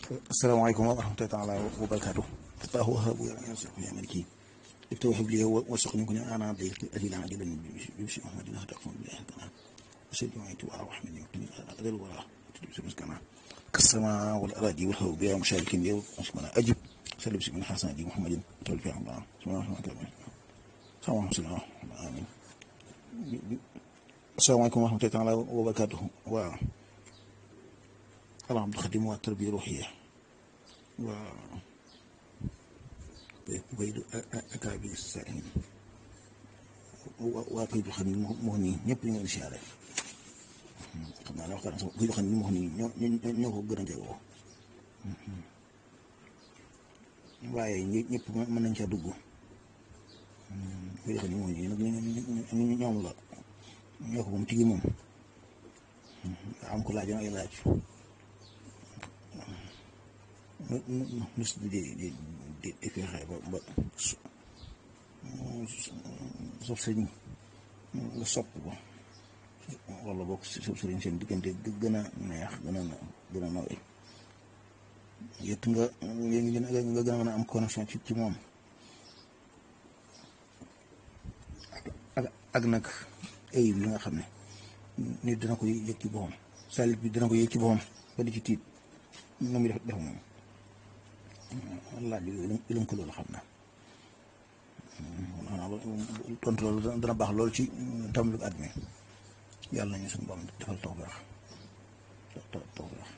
asalaamaaleykum wa rahmatullaahi taala wa barakaatu الله وهاب يرزق يا ملكي افتوحب لي وارزقني كن انا ضيق اجل عاجلا بمشي محمد الله تقوم بالله كنا اشد وعيت وارحمني وقني اذل ولا تدبس مسكنا كالسماء والاراضي والهو بها مشارك بها ومسكنا اجب سلم من حسن دي محمد تولى الله بسم الله الرحمن الرحيم السلام عليكم امين السلام عليكم ورحمه الله تعالى وبركاته و العبد الخديم والتربيه الروحيه و baydu akaabi saahin waa baydu xam ni moo nii ñëpp ñu ngi siyaare xam naa la waxtaan sax baydu xam ni moo nii ñoo ñoo ko gën a jegoo waaye ñëpp mën nañ caa dugg baydu xam ni moo nii nag ñoom la ñoo ko moom tigi moom am ko laajoon ay laaj nus di di di di fexe ba ba sof sëñ nga sopp ko wala boog sof sëriñ seen diggante gën a neex gën a gën a nawee yët nga nga gën a mën a am connexion ci ci moom ak ak nag ayib yi nga xam ne nit dina ko yëg ci boppam salit bi dina ko yëg ci boppam ba di ci tiit nu muy def def moom laaj bi lënk loolu xam na tontu loolu dana baax loolu ci tàmbali at mi yàlla nañu suñu borom defal tawfeex tawfeex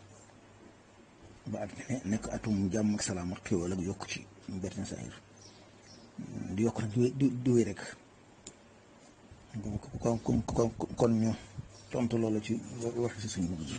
ba at mi nekk atum jàmm ak salaam ak xéwal ak yokk ci bertin saahir di yokk nag di di wéy rek kon kon kon ñu tontu loolu ci wax si suñu bëgg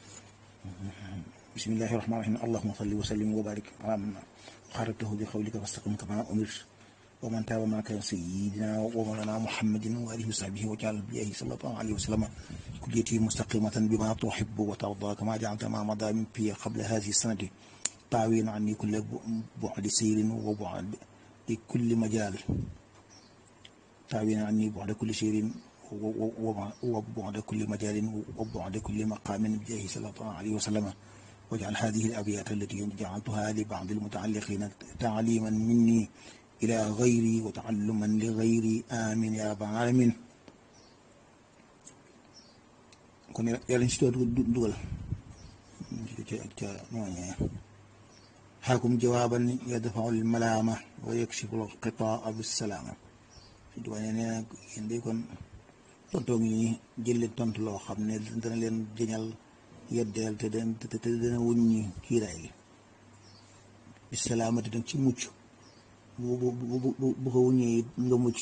بسم الله الرحمن الرحيم اللهم صل وسلم وبارك على من خرجته بقولك فاستقم كما امرت ومن تاب معك سيدنا ومولانا محمد واله وصحبه وجعل بيه صلى الله عليه وسلم كليتي مستقيمة بما تحب وترضى كما جعلت ما مضى من في قبل هذه السنة طاوين عني كل بعد سير وبعد لكل مجال طاوين عني بعد كل سير وبعد كل مجال وبعد كل مقام بجاه صلى الله عليه وسلم واجعل هذه الأبيات التي جعلتها لبعض المتعلقين تعليما مني إلى غيري وتعلما لغيري آمين يا رب العالمين kon yàlla ñu si doon dugal ca ca ñooñee xaakum jawaaban yadfau lmalaama wa yakshifu lqitaa bisalaama si duwane nee nag yéen day kon tontoo ngi jël leen tontu loo xam ne dana leen jëñal yeddeel te dana te dana wuññi kiiraay gi bisalaamati nag ci mucc bu bu bu bu ko wuññee it nga mucc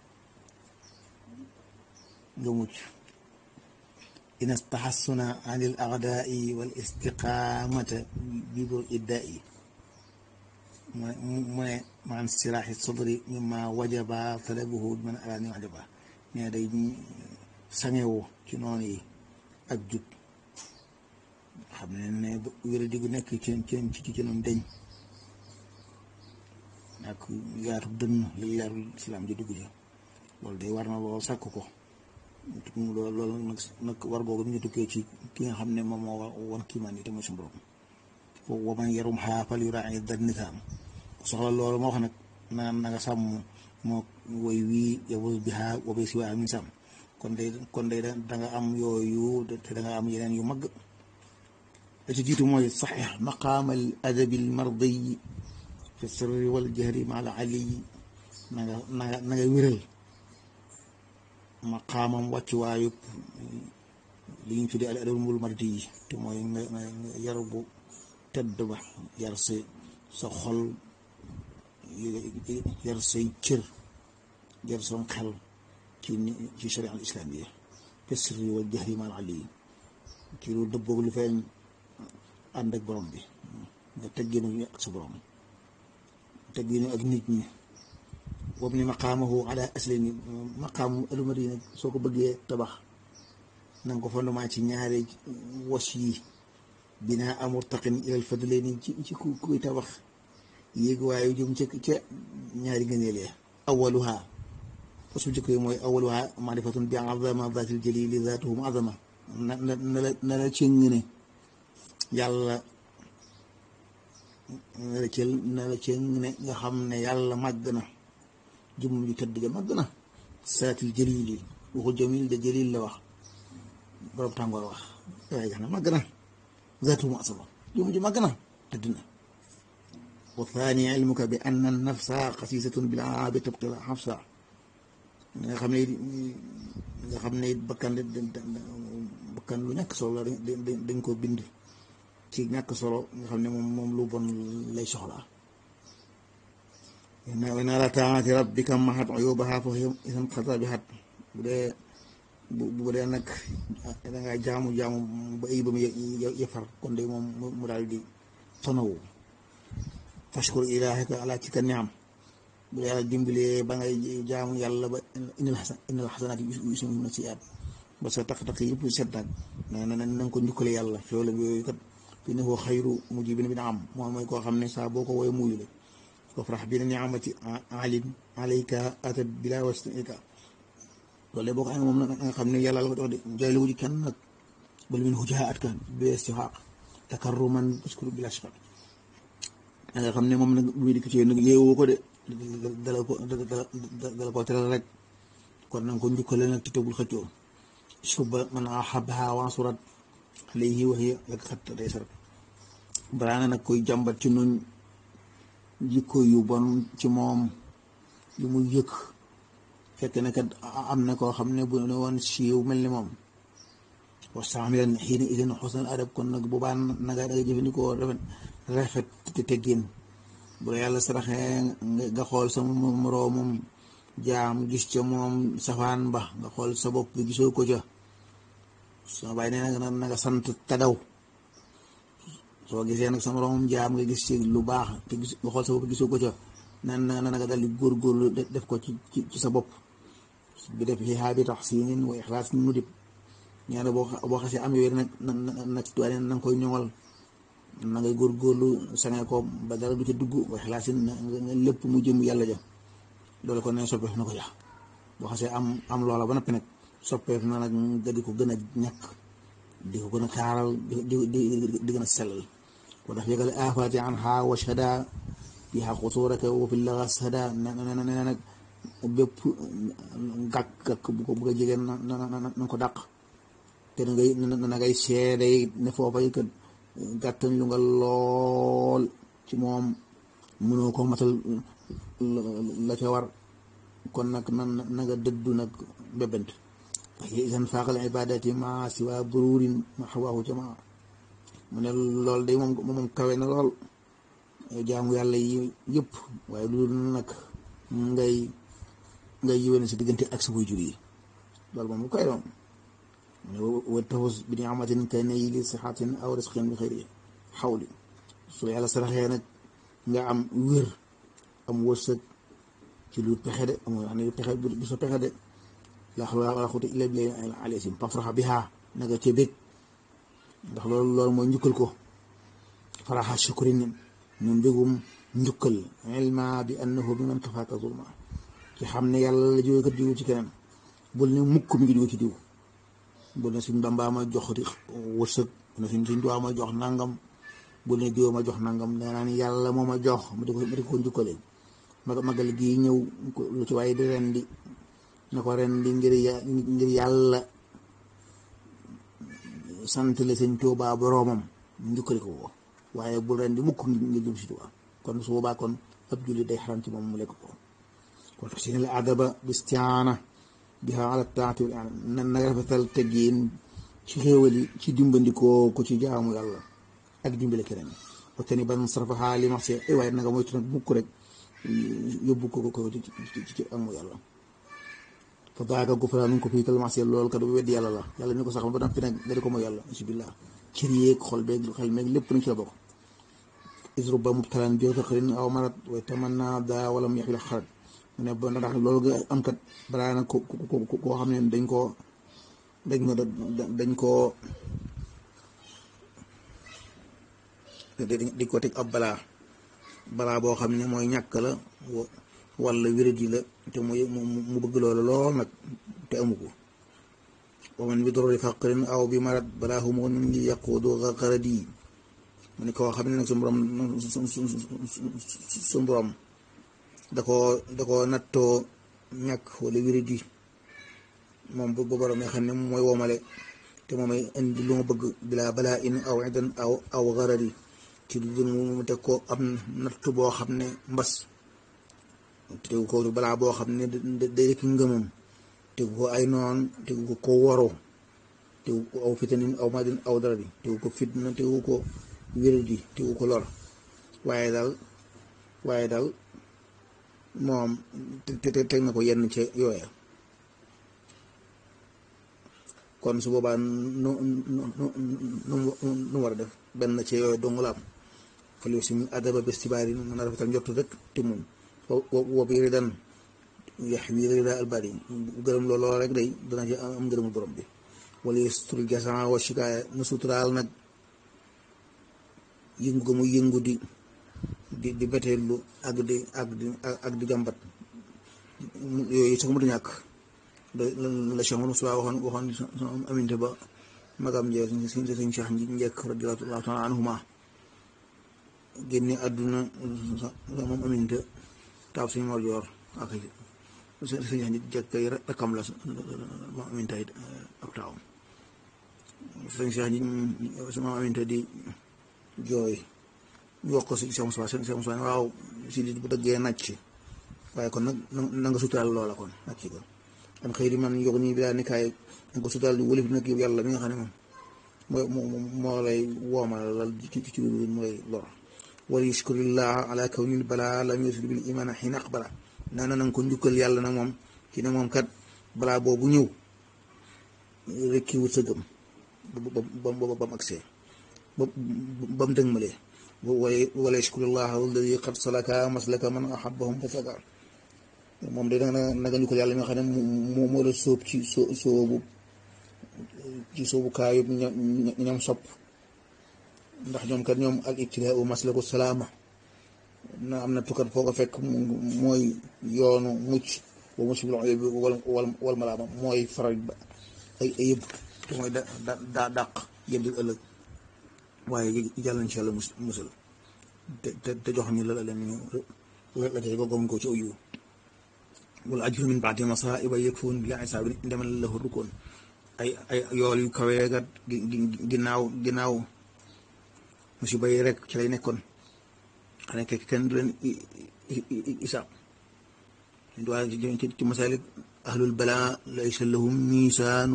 nga mucc in astaxassuna an il agdaai wal istiqaamata bi bur iddaai mu ne mu ne man siraaxi sadri mimma wajaba talabuhu man araani wajaba nee day sangewu ci noonu yi ak jub xam ne ne wéra digu nekk ci ci ci ci noonu deñ ak yaatu dënn li leerul islaam ji dugg ja loolu day war na lool sàkk ko loolu loolu nag nag war googu mi ngi tukkee ci ki nga xam ne moom moo wan kiimaan yi te mooy suñu borom foofu wa man yarum xaafal yu raay da nisaam soxla loolu moo wax nag na na nga sàmm moo woy wii yow bi xaa wa bay si waa min sàmm kon day kon day da nga am yooyu te da nga am yeneen yu mag la ci jiitu mooy saxix maqaam al adabi al mardiy fi sirri wal jahri ma al aliy na nga na nga na nga wéral maqaamam wàcc waayub li ñu tuddee al adabul mardi yi te mooy nga nga yar bu tedd ba yar sa sa xol yar say cër yar sa xel ci ni ci sharia al islamiyya fi sirri wal jahri ma al aliy ci lu dëbboog lu feeñ ànd ak borom bi nga tegginu ak sa borom tegginu ak nit ñi boobu ni maqaamahu ala aslami maqaamu alumari nag soo ko bëggee tabax na nga ko fondement ci ñaari wos yi binaa amurtaqin ilal fadlayni ci ci ku kuy tabax yéeg waaye jëm ca ca ñaari ngëneel ya awaluha wos bu njëkk yi mooy awaluha marifatun bi azama zatil jalili zatuhu azama na na na la na la ci ngëne yàlla ne la ci ne la ci ne nga xam ne yàlla màgg na jëmm ju tëdd ga màgg na saatil jalil yi waxul jamil de jalil la wax borom tàngoor wax waaye gax na màgg na zaatu mu asaba jëmm ju màgg na tëdd na wa thani ilmuka bi anna nafsa xasisatun bil aabi tabqi la xafsa nga xam ne nga xam ne bakkan bakkan lu ñàkk solo la dañ ko bind ci ñàkk solo nga xam ne moom moom lu bon lay soxlaa wa ala taati rabbika mahat uyubaha fa isan xata bi xat bu dee bu dee nag dangaa jaamu jaamu ba ay ba mu yëfar kon de moom mu daal di tonawu fashkur ilahaka ala ci ka niam bu yàlla dimbalee ba ngay jaamu yàlla ba indil xasan indil xasanaat yu suñu na si at ba sa taq-taq yëpp set nag na na na nga ko njukkale yàlla xéwalam yooyu kat fi ne koo xayru mujibin bi na am moom mooy koo xam ne saa boo ko woowee muyu la wafrax bi na niamati alim alayka atat bila wasnika loolu boo ko amee moom nag nga xam ne yàlla la ko dox de jooy la wuji kenn nag bal min hujaa at ka bi istixaaq takarruman uskuru bila shifaq nga xam ne moom nag lu muy dikk ci nag yeewoo ko de dala ko dala ko teral rek kon nanga ko njukkale nag te tegul xëccoo suba man ahabha wansurat alayhi wa hiya lak xat day sarat balaa nga nag koy jàmbat ci nuñ jikko yu bon ci moom yu muy yëkk fekk ne kat am na koo xam ne bu ne woon siiw mel ni moom wastaamilan xiina idin xusnal adab kon nag bu baan naga danga jëfandikoo rafet rafet te teggin bu la yàlla saraxee nga xool sa moroomum jaam gis ca moom safaan ba nga xool sa bopp bi gisoo ko ca soo bàyyi nee na nga sant te daw soo gisee nag sa moroomum jaam nga gis ci lu baax te gis nga xool sa bopp gisoo ko ca nan na nga dal di góorgóorlu def ko ci ci sa bopp bi def xixaa bi tax siinin wa ixlaas nu dib ñee na boo boo xasee am yooyu nag nag tuwaane na nga koy ñoŋal na ngay góorgóorlu sange ko ba dara du ca dugg wa ixlaasin nga lépp mu jëm yàlla ja loolu kon ne soppeef na ko ja boo xasee am am loola ba noppi nag soppeef na nag nga di ko gën a ñàkk di ko gën a taaral di di di gën a sellal ko tax yëgale afaati an xaa wa shada fiha xusuraka wa fi lagas hada ne ne nag bépp gàkk-gàkk bu ko bëgg a jege na na ko dàq te na ngay na ngay seede ne foofa yi kat gàttañ lu nga lool ci moom mënoo ko matal la ca war kon nag na na nga dëddu nag bébant waaye isan faaqal ibadati ma siwa bururin ma xawaahu jamaa mu ne loolu day moom moom kawe na lool jaamu yàlla yi yëpp waaye loolu nag ngay ngay yiwéne si diggante ak sa waajur yi loolu moom lu koy doon mu ne wa tafus bi ni'matin ka nayli sixatin aw risqin bi xëyri xawli su yàlla saraxee nag nga am wér am wërsëg ci lu pexe de am wax ne pexe du sa pexe de la xawla wala quwwata illa billahi alisim pafraxa biha naga ca bég ndax loolu loolu mooy njukkal ko faraxa shukrin ñu mbégum njukkal ilma bi annahu bi man kafaaka zulma ci xam ne yàlla la jóge kat jóge ci keneen bul ne mukk mi ngi jóge ci diw bul ne suñ Bàmbaa ma jox wërsëg bul ne suñ suñ duwaa ma jox nangam bul ne diw ma jox nangam nee naa ni yàlla moo ma jox ma di ko ma di ko njukkalee ma magal gii ñëw lu ci waaye di ren di na ko ren di ngir ngir yàlla sant la sëñ Tuubaa boroomam njukkali ko ko waaye bul ren di mukk ngir jëm si Tuubaa kon su boobaa kon ab julli day xaram ci moom mu lekk ko kon tax si ne la adaba bistiaana biha ala taati na na rafetal teggiin ci xéewali ci dimbandikoo ko ci jaamu yàlla ak dimbale keneen waxte ni ban sarfa xaali marché ay waaye nanga moytu nag mukk rek yóbbu ko ko ci ci amu yàlla fa daaka gufra nu ko fii kal marché loolu kat bu weddi yàlla la yàlla ni ko sax ba noppi nag nga di ko mooy yàlla bismillah cër yeeg xol beeg xel meeg lépp nañ ci la bokk isruba mubtalan bi faqrin aw marat wa tamanna daa wala mu yaxila xarat mu ne ba ndax loolu nga am kat balaa nag ko koo xam ne dañ koo dañ ko dañ koo dañ ko teg ab balaa balaa boo xam ne mooy ñàkk la wala wérat yi la te muy mu bëgg loolu lool nag te amu ko wa man bi dorori faqrin aw bi marat balaa humu nun li yaquudu xaradi mu ne koo xam ne nag suñu borom suñu borom da koo da koo nattoo ñàkk wala wéradi moom bu borom nga xam ne mooy woomale te moom ay indi lu ma bëgg bilaa balaa in aw idan aw aw garari ci du mu teg ko am natt boo xam ne mbas tegu ko balaa boo xam ne day rek ngëmam tegu ko ay noon tegu ko ko woro tegu ko aw fitanin aw madin aw darari tegu ko fitna tegu ko wéradi tegu ko lor waaye daal waaye daal moom te te teg na ko yenn ca yooya kon su boobaa nu nu nu nu war a def benn ca yooya dong la am fal yow si adaba bés tibaar yi mën a rafetal njottu rek te mun wo bi ridan yax wi rida albari gërëm looloo rek day dana ci am ngërëmul borom bi wala yestul jasan wa shikaaya mu suturaal nag yëngu ga mu yëngu di di di beteelu ak di ak di ak di jàmbat yooyu sax mu du ñàkk la Cheikh Moussa waxoon waxoon sama aminte ba magam jee suñ suñ suñ Cheikh njëkk radiyallahu taala anhuma génne àdduna sa moom aminte taab suñ Mor Joor ak suñ Cheikh njëkk rakkam la moom aminte it ab taawam suñ Cheikh sama aminte di jooy ñu wax ko si Cheikh Moussa Cheikh Moussa waaw si di bu dëggee nàcc waaye kon nag na nga suturaal loola kon nàcc ko am xëy di man yog nii bi daal ni kaay na nga ko suturaal di wëlif nag yow yàlla mi nga xam ne moom moo moo lay woomal lal ci ci lu mu lay lor wala yashkurillah ala kawnil balaa lam yusil bil iman xiina aqbala nee na nanga ko njukkal yàlla nag moom ci ne moom kat balaa boobu ñëw rek ki wut sa gëm ba ba ba mu agsee ba ba mu dëgmalee wala yashkurullah alladi qad salaka maslaka man ahabbahum fasaka moom de danga naga ñu ko yàlla ñoo xam ne moo moo la sóob ci soo soobu ci soobu kaayu ñoom sopp ndax ñoom kat ñoom al ibtilaau maslaku salaama na am na tukkat foo ko fekk mooy yoonu mucc wa mucc bi wal wal wal malaama mooy faral ba ay ay yëpp te mooy da daa dàq yëpp di ëllëg waaye yàlla incha allah musal te te te jox ñu la leen ñu la tey ko gom ko ci aw yiw wala ajru min baadi masaiba yakfun bila isaabin indaman lahu rukun ay ay yool yu kawee gat ginnaaw ginnaaw musiba yi rek ci lay nekkoon xanaa kay kenn du leen isaab waa ci ci masalik ahlul bala laysa lahum misaanu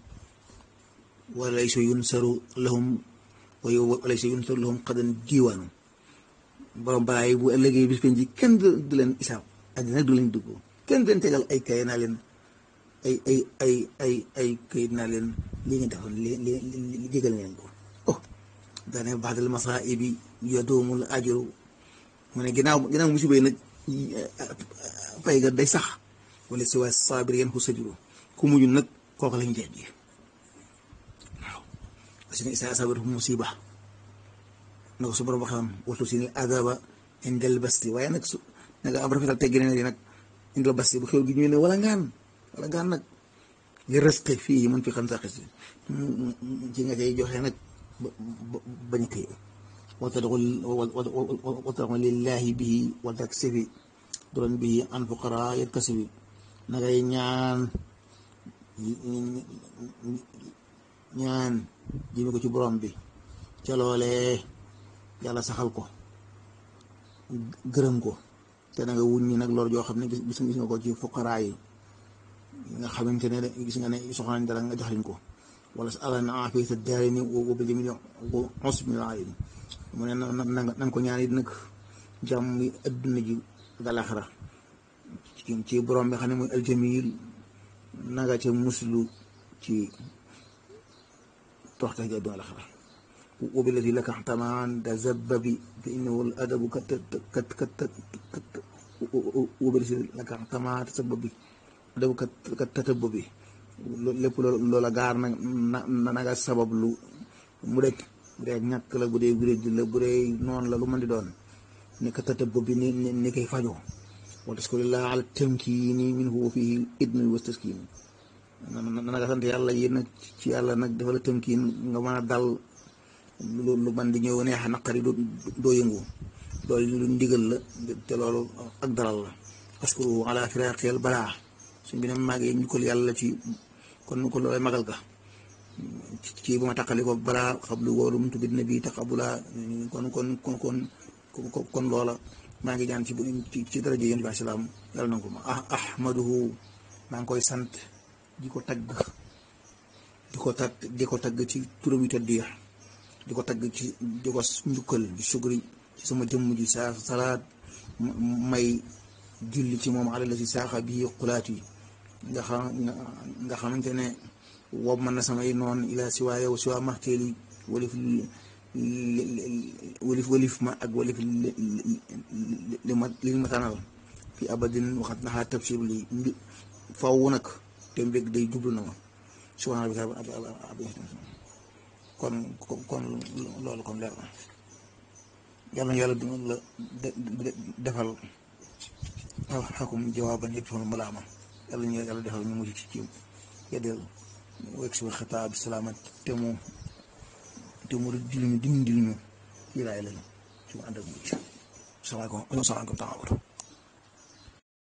wa laysa yunsaru lahum wa laysa yunsaru lahum qadan diiwaanu borom balaa yi bu ëllëgee bis penji kenn du leen isaab àddina du leen dugg kenn du leen tegal ay kay naa leen ay ay ay ay ay kayit naa leen lii ngeen defoon li li li jégal leen ko oh daane baadal masaibi yadoomul ajru mu ne ginnaaw ginnaaw musiba yi nag pay ga day sax wala si waa saabir yeen ku sajuru ku mujj nag kooku lañ jeex ji waaw parce que isa saabir musiba na ko su borom waxam waxtu si ni adaba indal basti waaye nag su nanga am rafetal teggi ne nag indal basti bu xew gi ñëwee ne wala ngaan wala ngaan nag li rësqe fii mun fi xam sax si ci nga cay joxe nag bañ a téye watadxul watadxul lillahi bihi wa taksifi doon bihi an fuqara yatkasifi na ngay ñaan ñaan jëme ko ci borom bi ca loolee yàlla saxal ko gërëm ko te na nga wuññi nag lor joo xam ne gis gis nga ko ci fuqaraa yi nga xamante ne gis nga ne soxla nañ dara nga jox leen ko wala sa alal na afiyata daarayni wa bil jamili usbil alim mu ne na na nga ko ñaan it nag jàmm adduna ji ak alaxira ci borom bi xam ne mooy aljamil na nga ca muslu ci toxte ji adduna alaxira وبالذي لك احتمان تزببي فإنه الأدب كت كت كت كت وبالذي لك احتمان تسببي أدب كت كت تتببي lépp loola gaar na na nga sabab lu mu rek bu dee ñàkk la bu dee wéréj la bu dee noonu la lu mën di doon ni ka tatab bi ni ni koy fajoo wa taskurullah ala tamkini minhu wa fihi idnu wa taskin na nga sant yàlla yi nag ci yàlla nag dafa la tamkin nga mën a dal lu lu man di ñëw neex a naqari doo yëngu loolu lu ndigal la te loolu ak dalal la askuru ala firaqeel balaa suñ bi ne màggee ñu ko yàlla ci kon kon loolay magal ga ci bu ma taqali ko balaa xablu wóolu mu tubi nabi taqabula kon kon kon kon kon loola maa ngi ñaan ci ci daraja yéen bi salaam yàlla na ko ma ah ahmaduhu maa ngi koy sant di ko tagg di ko tagg di ko tagg ci turam yu tedd ya di ko tagg ci di ko njukkal di sugri ci sama jëmm ji saa salaat may julli ci moom alal la si saaxa bii xulaat yi nga xam nga xamante ne wob man na samay noon ila si waa yow si waa maxteeli walif walif walif ma ak walif li ma li ma tànnal fi abadin waxat naxaa tabsir li mbi faw nag te mbég day jublu na ma subhaana bi kon kon loolu kon leer na yàlla na yàlla dina la defal xakum jawaaban yëpp fanu malaama yàlla ñu yàlla defal ñu mujj ci ci yeddeel wegg si xataa bi salaamat te mu te mu diliñu dim diliñu fii laay lañu su ma ànd ak mucc salaamaaleykum salaamaaleykum taala